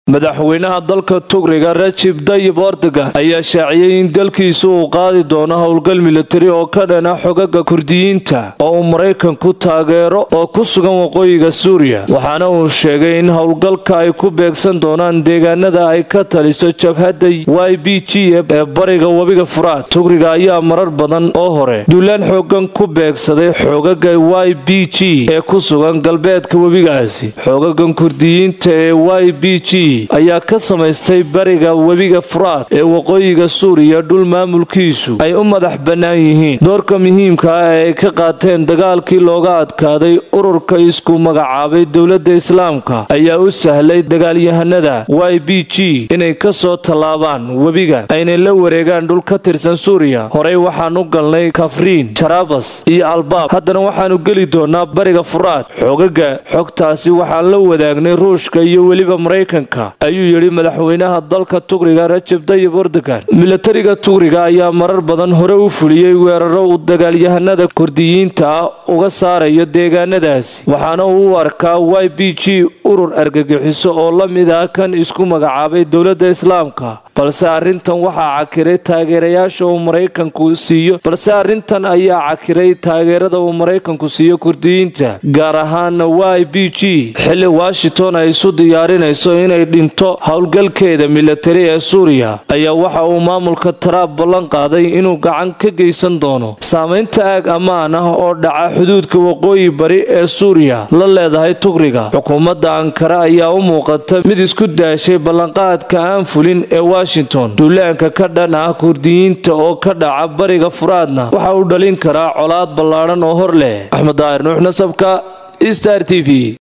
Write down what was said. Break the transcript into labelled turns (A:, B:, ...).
A: madaxweynaha dalka tugriga rajib dayib erdogan ayaa shaaciyey in dalkiisu uu qaadi doono howlgal militari oo ka dhana xogaga kurdiyiinta oo uu maraykanku taageero oo ku sugan waqooyiga suuriya waxaana uu sheegay in howlgalka ay ku beegsan doonaan deegaanada ay ka taliso jabhadda y b g ee bariga webiga furaad tugriga ayaa marar badan oo hore duulaan xoogan ku beegsaday xogaga y b g ee ku sugan galbeedka webigaasi xogagan kurdiyiinta ee y b g ayaa ka samaystay bariga webiga furaad ee waqooyiga suuriya dhul maamulkiisu ay u madax bannaan yihiin doorka muhiimka ah ee ay ka qaateen dagaalkii looga adkaaday ururka isku magacaabay dowladda islaamka ayaa u sahlay dagaalyahanada y b g inay ka soo tallaabaan webiga aynay la wareegaan dhul ka tirsan suuriya horey waxaan u galnay kafriin jarabas iyo albaab haddana waxaanu geli doonaa bariga furaad xogaga xogtaasi waxaan la wadaagnay ruushka iyo weliba maraykanka ayuu yidhi madaxweynaha dalka tugriga rajab dayib erdogan milatariga tugriga ayaa marar badan hore u fuliyey weeraro uu dagaalyahanada kurdiyiinta ah uga saarayo deegaanadaasi waxaana uu u arkaa y b g urur argagixiso oo la mid ah kan isku magacaabay dowladda islaamka balse arrintan waxaa cakiray taageerayaasha uu maraykanku siiyo balse arrintan ayaa cakiray taageerada uu maraykanku siiyo kurdiyiinta gaar ahaana y b g xilli washington ay isu diyaarinayso inay dhinto howlgalkeeda milatari ee suuriya ayaa waxa uu maamulka taraab ballan qaaday inuu gacan ka geysan doono saamaynta aag ammaan ah oo dhaca xuduudka waqooyi bari ee suuriya la leedahay tugriga xukuumadda ankara ayaa u muuqata mid isku daashay ballanqaadka aan fulin ee washington duulaanka ka dhan ah kurdiyiinta oo ka dhaca bariga furaadna waxa uu dhalin karaa colaad ballaadhan oo hor leh axmed daahir nuux nasabka star t v